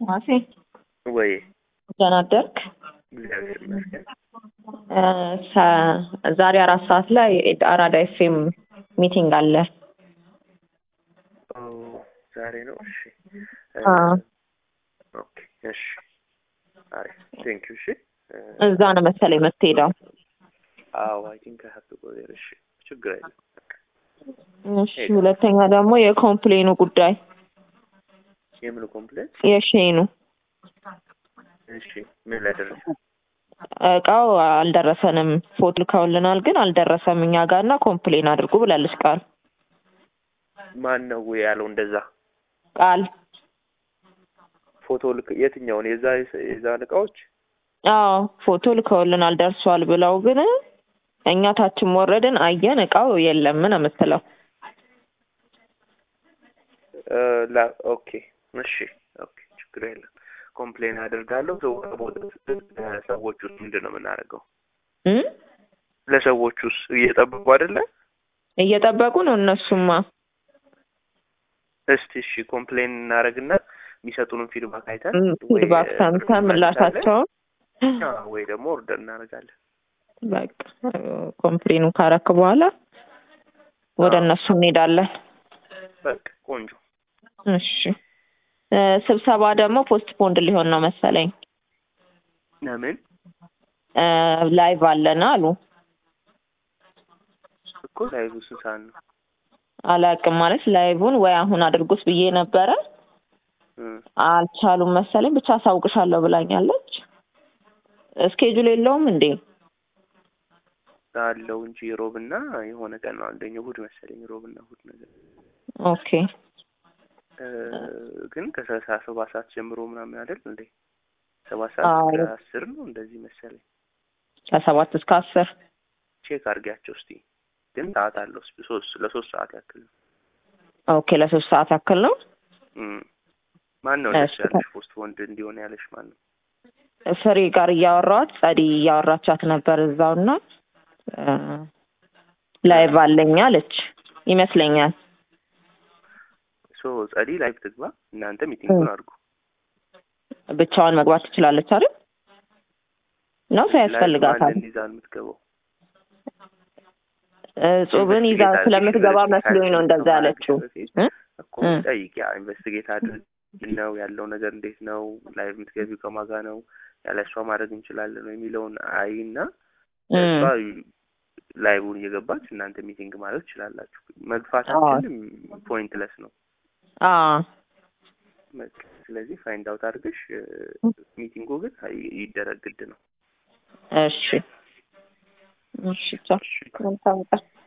አድማሴ ወይ ደህና አደርክ? እግዚአብሔር ይመስገን። እ ሰ- ዛሬ አራት ሰዓት ላይ አራዳ ኤፍኤም ሚቲንግ አለ። ኦ ዛሬ ነው። እሺ እ፣ አ ኦኬ እሺ፣ አሪፍ ቴንክ ዩ። እሺ እ፣ እዛ ነው መሰለኝ የምትሄደው። አዎ አይ ቲንክ አይ ሃቭ ቱ ጎ ዜር። እሺ ችግር የለም። በቃ እሺ ሁለተኛ ደግሞ የኮምፕሌኑ ጉዳይ የምን ኮምፕሌንት? የሼኑ እሺ ምን ላይ ደረሰ? እቃው አልደረሰንም፣ ፎቶ ልከውልናል ግን አልደረሰም እኛ ጋር እና ኮምፕሌን አድርጉ ብላለች ቃል ማን ነው ያለው እንደዛ? ቃል ፎቶ ልክ የትኛውን? የዛ የዛን እቃዎች አዎ ፎቶ ልከውልናል ደርሷል ብለው ግን እኛ ታችም ወረድን አየን እቃው የለም ነው የምትለው። እ፣ ላ ኦኬ እሺ ኦኬ ችግር የለም። ኮምፕሌን አደርጋለሁ። ሰው ቦታ ሰዎች ውስጥ ምንድን ነው የምናደርገው? እ? ለሰዎች ውስጥ እየጠበቁ አይደለ? እየጠበቁ ነው እነሱማ። እስቲ እሺ ኮምፕሌን እናደርግና የሚሰጡንን ፊድባክ አይተን ወይ ፊድባክ ሰምተን ምላሻቸውን አዎ፣ ወይ ደግሞ ኦርደር እናደርጋለን። በቃ ኮምፕሌኑ ካረክ በኋላ ወደ አዎ። እነሱ እንሄዳለን። በቃ ቆንጆ። እሺ እ፣ ስብሰባ ደግሞ ፖስት ፖንድ ሊሆን ነው መሰለኝ። ለምን እ፣ ላይቭ አለን አሉ። እኮ ላይቭ ስንት ሰዓት ነው? አላቅም ማለት ላይቭን ወይ አሁን አድርጉት ብዬ ነበረ እ፣ አልቻሉም መሰለኝ። ብቻ አሳውቅሻለሁ ብላኛለች። እስኬጁል የለውም እንዴ? አለው እንጂ ሮብና የሆነ ቀን ነው አንደኛው እሑድ መሰለኝ ሮብና እሑድ ነገር ኦኬ እ፣ ግን ከሰላሳ ሰባት ሰዓት ጀምሮ ምናምን አይደል እንዴ? ሰባት ሰዓት አዎ። እስከ አስር ነው እንደዚህ መሰለኝ። ከሰባት እስከ አስር ቼክ አድርጊያቸው እስቲ። ግን ሰዓት አለው ስ- ሶስት ለሶስት ሰዓት ያክል ነው። ኦኬ ለሶስት ሰዓት ያክል ነው። እም። ማን ነው እሺ። ደስ ያለሽ ፖስት ወንድ እንዲሆን ያለሽ ማን ነው? ፍሬ ጋር እያወራኋት ጸዲ እያወራቻት ነበር እዛውና እ፣ ላይቭ አለኝ አለች ይመስለኛል። ሶ ጸዲ ላይቭ ትግባ፣ እናንተ ሚቲንጉን አድርጉ። ብቻዋን መግባት ትችላለች አይደል? ነው ሰው ያስፈልጋታል። ማንን ይዛ ነው የምትገባው? እጹብን ይዛ ኢንቨስቲጌት ስለምትገባ አድርጊ፣ መስሎኝ ነው እንደዛ ከማድረግሽ ያለችው። በፊት እ? እኮ እ። ጠይቂ። ኢንቨስቲጌት አድርግ ነው ያለው ነገር እንዴት ነው፣ ላይቭ የምትገቢው ከማጋ ነው፣ ያለ እሷ ማድረግ እንችላለን ነው የሚለውን አይና እ። እሷ ላይቡን እየገባች እናንተ ሚቲንግ ማለት ትችላላችሁ። መግፋታችን ፖይንትለስ ነው። አዎ በቃ ስለዚህ ፋይንድ አውት አድርገሽ እ፣ ሚቲንጉ ግን ይ- ይደረግ ግድ ነው። እሺ እሺ ቻው። መልካም ቀን።